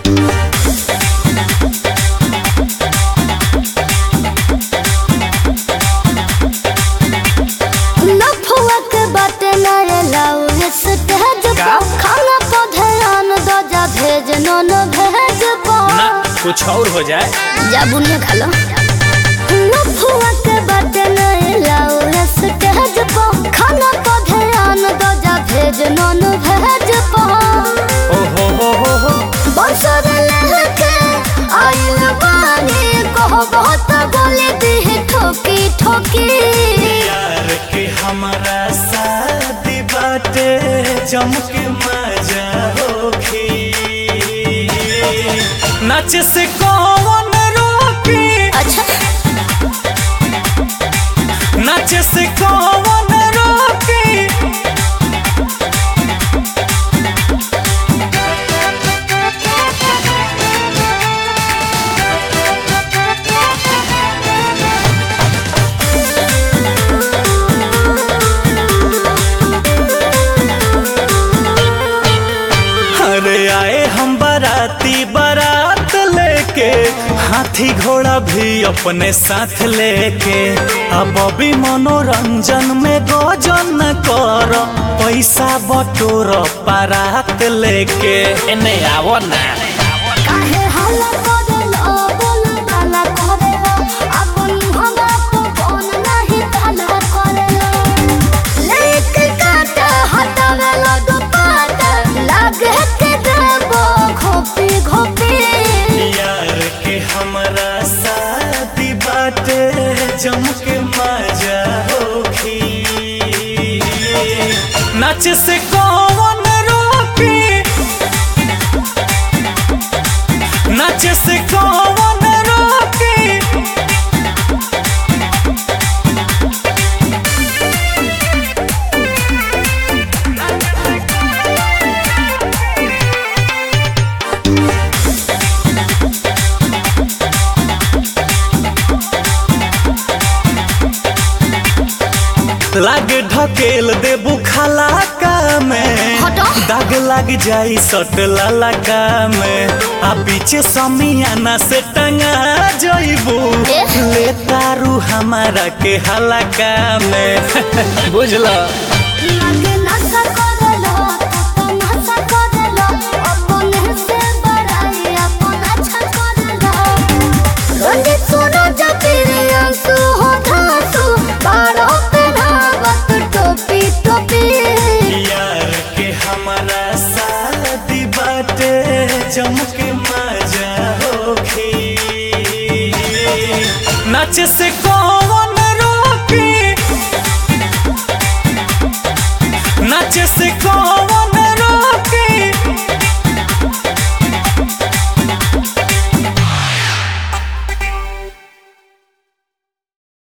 लफुआ के बाटे नए लाऊ स्टेज का? पर खाना को ध्यान दो जा भेज नोन भेज ना पर कुछ और हो जाए जा बुनिया खा लो लफुआ के बाटे नए लाऊ स्टेज पर खाना को ध्यान दो जा भेज नोन भेज पर ओ हो हो हो हो बसर लहके आइल बानी कहो बहुत बोले दी ठोकी ठोकी यार के हमारा शादी बाटे चमके मजा होखी नाच से कौन रोकी अच्छा नाच से कौन रोकी अरे आए हम बाराती बारात लेके हाथी घोड़ा भी अपने साथ लेके अब अभी मनोरंजन में गोजन कर पैसा बटोर बारात लेके एने आवो ना काहे हल्ला करेलो बोल काला करेलो अपन हमरा को कौन नहीं काला करेलो लेके काट हटावेलो दुपाट लागे के देबो घोपी घोपी यार के हमारा शादी बाटे जमके मजा होखी नाच से कौन रोकी नाच से कौन रोकी लागे ढकेल देबू खलाका में हटो। दाग लग जाई सट ललका में आ पीछे समियाना से टंगा जइबू ए? ले तारू हमारा के हलका में बुझला लागे नशा करेलो तो नशा करेलो अपने से बड़ाई अपन अच्छा करेलो रोंदी सुनो जबीरे आंसू हो धांसू बारों पे धावत टोपी टोपी यार के हमारा शादी बाटे चमके मजा होखी नाच से कौन